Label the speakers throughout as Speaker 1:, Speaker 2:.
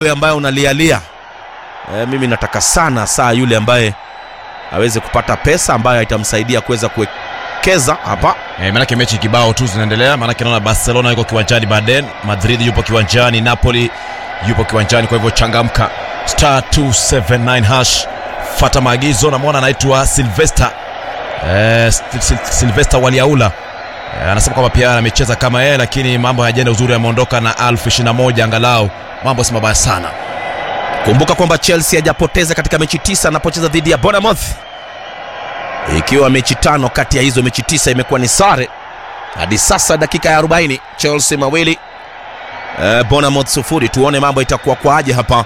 Speaker 1: wewe ambaye unalialia e, mimi nataka sana saa yule ambaye aweze kupata pesa ambayo itamsaidia kuweza kuwekeza hapa
Speaker 2: Eh, maanake mechi kibao tu zinaendelea, maanake naona Barcelona yuko kiwanjani, Baden Madrid yupo kiwanjani, Napoli yupo kiwanjani. Kwa hivyo changamka, star 279 hash, fata maagizo. Namwona anaitwa Silvester eh, Sil- Sil- Silvester Waliaula eh, anasema kwamba pia amecheza kama yeye, lakini mambo hayajaenda uzuri, ameondoka na elfu ishirini na moja angalau mambo si mabaya sana.
Speaker 1: kumbuka kwamba chelsea hajapoteza katika mechi tisa anapocheza dhidi ya bonamouth ikiwa mechi tano kati ya hizo mechi tisa imekuwa ni sare hadi sasa dakika ya 40 chelsea mawili eh, bonamouth sufuri tuone mambo itakuwa kwaje hapa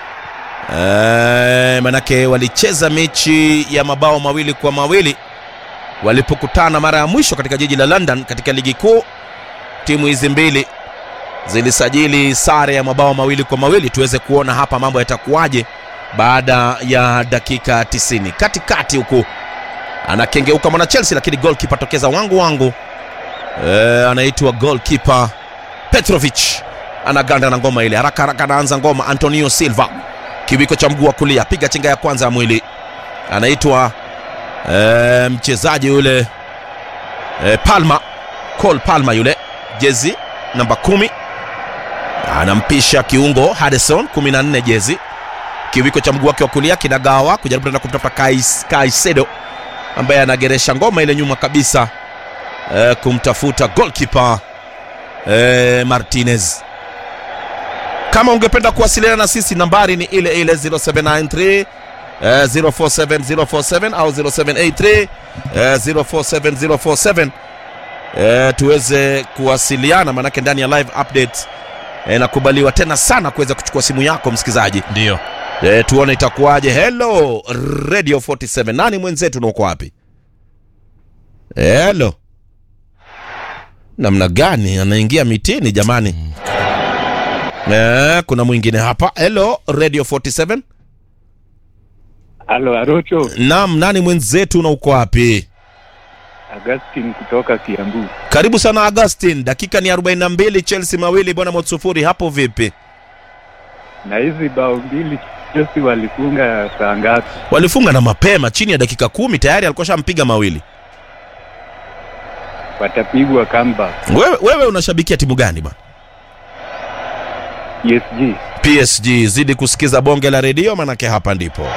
Speaker 1: eh, manake walicheza mechi ya mabao mawili kwa mawili walipokutana mara ya mwisho katika jiji la london katika ligi kuu timu hizi mbili zilisajili sare ya mabao mawili kwa mawili tuweze kuona hapa mambo yatakuwaje baada ya dakika 90 katikati huku anakengeuka mwana chelsea lakini golkipa tokeza wangu wangu e, anaitwa golkipa petrovic anaganda na ngoma ile haraka haraka anaanza ngoma antonio silva kiwiko cha mguu wa kulia piga chenga ya kwanza ya mwili anaitwa e, mchezaji yule e, palma col palma yule jezi namba kumi anampisha kiungo Hadison 14 jezi kiwiko cha mguu wake wa kulia kinagawa kujaribu tena kumtafuta Kais- Kaisedo ambaye anageresha ngoma ile nyuma kabisa e, kumtafuta goalkeeper e, Martinez kama ungependa kuwasiliana na sisi nambari ni ile ile 0793 eh, 047047 au 0783 eh, 047047 eh, tuweze kuwasiliana manake ndani ya live update eh, nakubaliwa tena sana kuweza kuchukua simu yako msikilizaji
Speaker 2: Ndio
Speaker 1: e, tuone itakuwaje hello radio 47 nani mwenzetu na uko wapi hello namna gani anaingia mitini jamani e, kuna mwingine hapa hello radio 47
Speaker 3: Halo Arocho,
Speaker 1: nam nani mwenzetu na uko wapi
Speaker 3: Augustine kutoka Kiambu.
Speaker 1: karibu sana augustin dakika ni 42 chelsea mawili bwana sufuri hapo vipi
Speaker 3: Na hizi bao mbili Chelsea walifunga saa ngapi?
Speaker 1: walifunga na mapema chini ya dakika kumi tayari alikuwa shampiga mawili
Speaker 3: Watapigwa comeback.
Speaker 1: wewe, wewe unashabikia timu gani bwana
Speaker 3: PSG.
Speaker 1: PSG zidi kusikiza bonge la redio manake hapa ndipo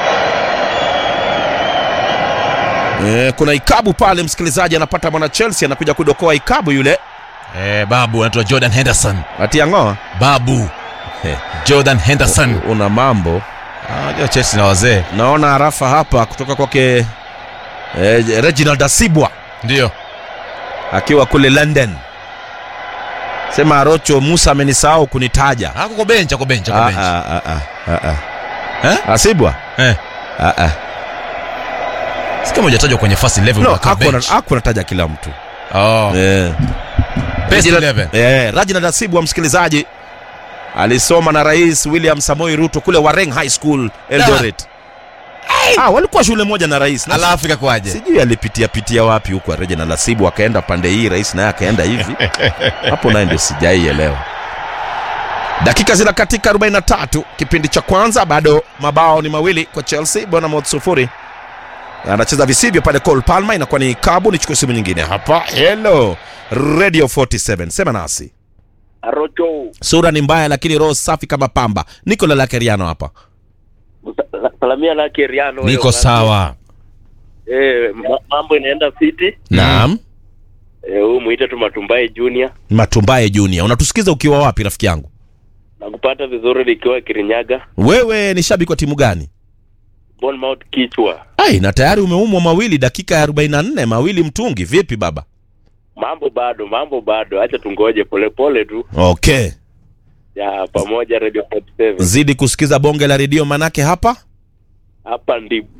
Speaker 1: e, kuna ikabu pale msikilizaji anapata mwana Chelsea anakuja kudokoa ikabu yule
Speaker 2: eh, babu anaitwa Jordan Henderson.
Speaker 1: atia ng'oa
Speaker 2: Babu
Speaker 1: He.
Speaker 2: Jordan Henderson.
Speaker 1: una mambo
Speaker 2: Ah, Unajua Chelsea na wazee
Speaker 1: naona harafa hapa kutoka kwake e, Reginald Asibwa
Speaker 2: ndio
Speaker 1: akiwa kule London sema Arocho Musa amenisahau kunitaja
Speaker 2: ako kwa bench, ako bench, ako
Speaker 1: Ah,
Speaker 2: bench.
Speaker 1: ah, ah, ah, ah, ah.
Speaker 2: Eh?
Speaker 1: Asibwa
Speaker 2: Eh,
Speaker 1: ah, ah.
Speaker 2: si kama hujatajwa kwenye first 11
Speaker 1: no,
Speaker 2: unakaa
Speaker 1: hakuna-
Speaker 2: bench.
Speaker 1: hakuna taja kila mtu
Speaker 2: Oh,
Speaker 1: eh.
Speaker 2: best
Speaker 1: Reginald-
Speaker 2: 11.
Speaker 1: Eh, Reginald Asibwa msikilizaji alisoma na Rais William Samoei Ruto kule Wareng High School Eldoret. Ah, walikuwa shule moja na rais. Na
Speaker 2: Alafu ikakwaje?
Speaker 1: sijui alipitia pitia wapi huko Reginald Asibwa akaenda pande hii, rais naye akaenda hivi. Hapo naye ndio sijaielewa. Dakika zina katika 43 kipindi cha kwanza, bado mabao ni mawili kwa Chelsea, Bournemouth sufuri. Anacheza visivyo pale Cole Palmer, inakuwa ni kabu. Nichukue simu nyingine hapa. Hello Radio 47, sema nasi.
Speaker 4: Arocho,
Speaker 1: Sura ni mbaya lakini roho safi kama pamba. Niko la Lakeriano hapa.
Speaker 4: sa- salamia lake Riano.
Speaker 2: Niko
Speaker 4: wewe,
Speaker 2: sawa.
Speaker 4: Eh, ma- mambo inaenda fiti.
Speaker 1: Naam.
Speaker 4: Eh, huyu muite tu Matumbai Junior.
Speaker 1: Matumbaye Junior, unatusikiza ukiwa wapi rafiki yangu?
Speaker 4: Nakupata vizuri nikiwa Kirinyaga.
Speaker 1: Wewe ni shabiki wa timu gani?
Speaker 4: Bournemouth kichwa.
Speaker 1: Ai, na tayari umeumwa mawili dakika ya 44, mawili mtungi. Vipi baba?
Speaker 4: Mambo bado, mambo bado. Acha tungoje polepole tu.
Speaker 1: Okay.
Speaker 4: Ya pamoja Radio 47.
Speaker 1: Zidi kusikiza bonge la redio manake hapa
Speaker 4: Hapa ndipo.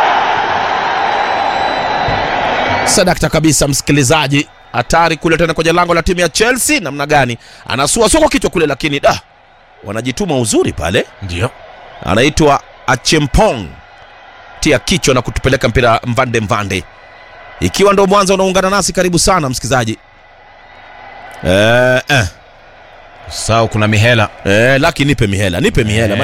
Speaker 1: sadakta kabisa msikilizaji hatari kule tena kwenye lango la timu ya chelsea namna gani anasua soko kichwa kule lakini da wanajituma uzuri pale
Speaker 2: Ndio.
Speaker 1: anaitwa achempong tia kichwa na kutupeleka mpira mvande mvande ikiwa ndo mwanzo unaungana nasi karibu sana msikilizaji eh, eh.
Speaker 2: Sao kuna mihela
Speaker 1: Eh, laki nipe mihela, nipe mihela.